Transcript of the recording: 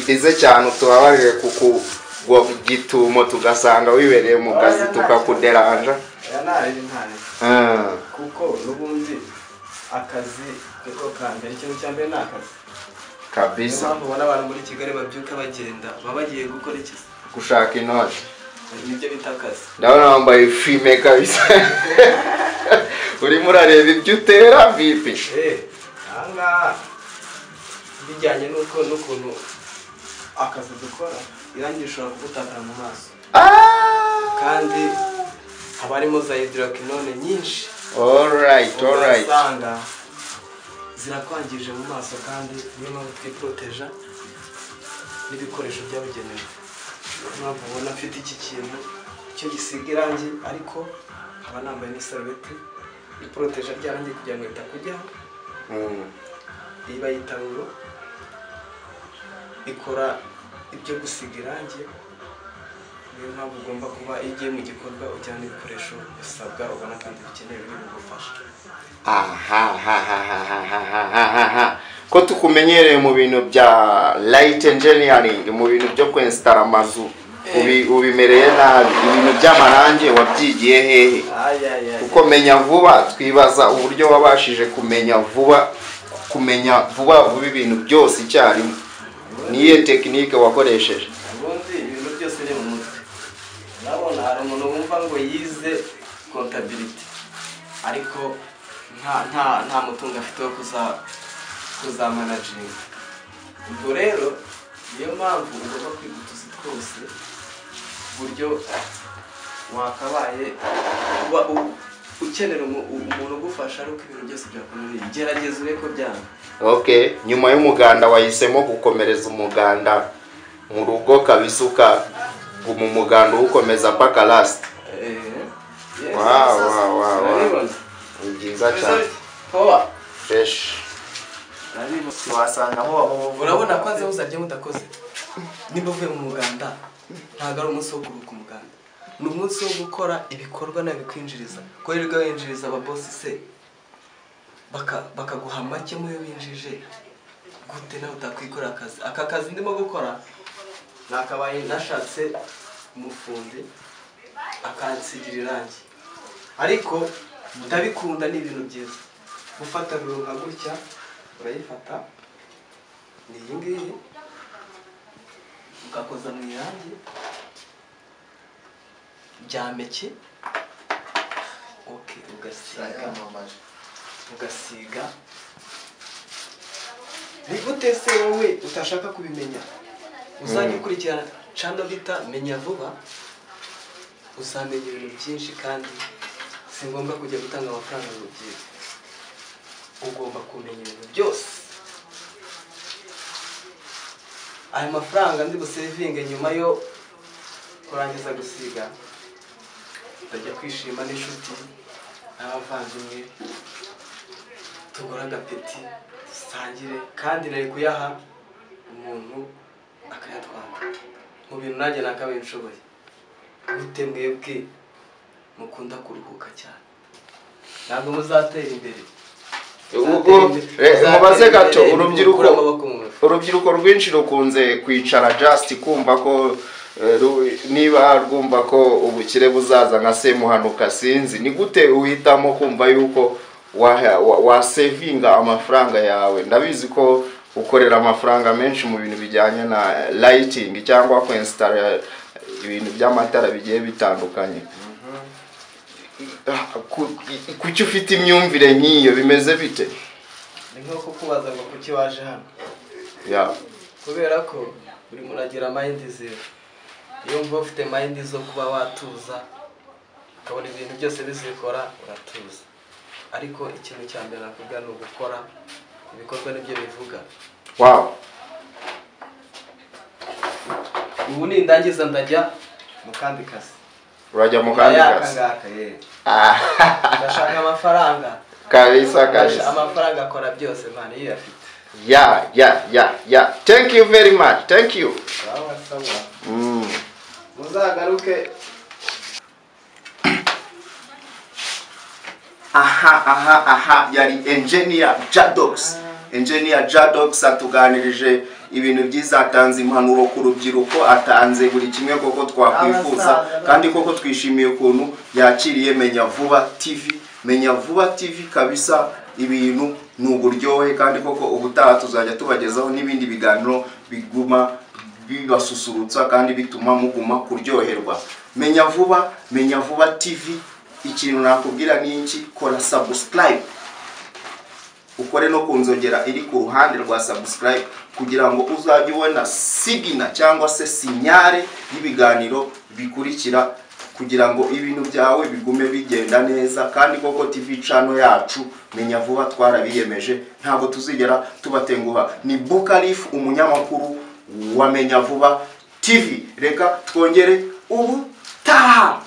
ize cyane utubabarire kukugituma tugasanga wibereye mu kazi tukakuderanja aya ni ari ntari Ah, kuko n'ubundi akazi niko ka mbere ikintu cya mbere ni akazi niyo kabisa mpamvu ubona abantu muri kigali babyuka bagenda baba bagiye gukora iki gushaka inoti nibyo bita akazi ndabona wambaye fime kabisa urimo urareba ibyo utera vipi eee ahangaha bijyanye n'uko n'ukuntu akazi dukora irangi rishobora kugutakara mu maso Ah! kandi haba harimo za hidorokinone nyinshi Alright, alright. ugasanga zirakwangije mu maso kandi niyo mpamvu twiporoteja n'ibikoresho byabugenewe niyo mpamvu ubona mfite iki kintu cyo gisiga irangi ariko nkaba nambaye n'isarubeti iporoteja ry'arangi kugira ngo ritakujyaho Mm. iyi bayita ruro ikora ibyo gusiga irangi niyo mpamvu ugomba kuba iyo ugiye mu gikorwa ujyana ibikoresho bisabwa ubona kandi bikenewe biri bugufasha Ahahahahahahahaha. ko tukumenyereye mu bintu bya light engineering mu bintu byo kwensitara amazu Ubi- ubimereye nabi ibintu by'amarangi wabyigiye hehe kuko menya vuba twibaza uburyo wabashije kumenya vuba kumenya vuba vuba ibintu byose icyarimwe niyo tekinike wakoresheje ubundi ibintu byose ni mu mutwe urabona hari umuntu wumva ngo yize kontabiriti ariko nta nta nta mutungo afite wo kuza kuzamanajinga ubwo rero niyo mpamvu ugomba kwiga utuzi twose uburyo wakabaye uba u- ukenera umu- umuntu ugufasha ariko ibintu byose byakunaniye gerageza urebe ko byanga okay nyuma y'umuganda wahisemo gukomereza umuganda mu rugo kabisa ukaguma umuganda uwukomeza paka last Wow, wow, wow, wow. ni byiza cyane fresh wasanga muba mu urabona ko azi uzajya mudakoze niba uvuye mu muganda ntabwo ari umunsi wo kuruhuka umuganda ni umunsi wo gukora ibikorwa nawe bikwinjiriza guhirwa winjiriza ababosi se baka- bakaguha make mu yo binjije gute nawe utakwikorera akazi aka kazi ndimo gukora nakabaye nashatse umufundi akansigira irangi ariko ndabikunda ni ibintu byiza gufata ruro nka gutya urayifata ni iyi ngiyi ugakoza mu irangi byameke oke ugasiga mamaje ugasiga ni gute se wowe utashaka kubimenya uzajya ukurikirana cano bita menya vuba uzamenya ibintu byinshi kandi si ngombwa kujya gutanga amafaranga ngo ubyige ugomba kumenya ibintu byose ayo mafaranga ndi busevinge nyuma yo kurangiza gusiga ndajya kwishima n'inshuti n'abavandimwe tugura agapeti dusangire kandi nari kuyaha umuntu akayatwara mu bintu nanjye nakabaye nshoboye gute mwebwe mukunda kuruhuka cyane ntabwo muzatera imbere Ubwo, eh, mubaze gato urubyiruko urubyiruko rwinshi rukunze kwicara just kumva ko eh, ru- niba rwumva ko ubukire buzaza nka semuhanuka sinzi ni gute uhitamo kumva yuko waha- wa- wasevinga amafaranga yawe ndabizi ko ukorera amafaranga menshi mu bintu bijyanye na lighting cyangwa kwensitara ibintu by'amatara bigiye bitandukanye Ah, ku- kuki ufite imyumvire nk'iyo bimeze bite ni nko kukubaza ngo kuki waje hano Yeah. kubera ko buri muntu agira mayindi zero iyo mvuba ufite mayindi zo kuba watuza ukabona ibintu byose bizikora uratuza ariko ikintu cya mbere nakubwira ni ugukora ibikorwa nibyo bivuga Wow. ubu nindangiza ndajya mu kandi kazi urajya mu kandi Aka kazi ngaka yewe Ah, ndashaka amafaranga kabisa kabisa amafaranga akora byose mani iyo uyafite ya ya ya ya thank you very much thank you urabona mm. muzagaruke aha aha aha yari engineer jadox engineer jadox atuganirije ibintu byiza atanze impanuro ku rubyiruko atanze buri kimwe koko twakwifuza Abasaza, kandi koko twishimiye ukuntu yakiriye menya vuba tv menya vuba tv kabisa ibintu ni uburyohe kandi koko ubutaha tuzajya tubagezaho n'ibindi biganiro biguma bibasusurutsa kandi bituma muguma kuryoherwa menya vuba menya vuba tv ikintu nakubwira ni iki kora subscribe ukore no ku nzogera iri ku ruhande rwa subscribe kugira ngo uzajye ubona sigina cyangwa se sinyare y'ibiganiro bikurikira kugira ngo ibintu byawe bigume bigenda neza kandi koko tv cano yacu menya vuba twarabiyemeje ntabwo tuzigera tubatenguha ni bukarif umunyamakuru wa menya vuba tv reka twongere ubutaha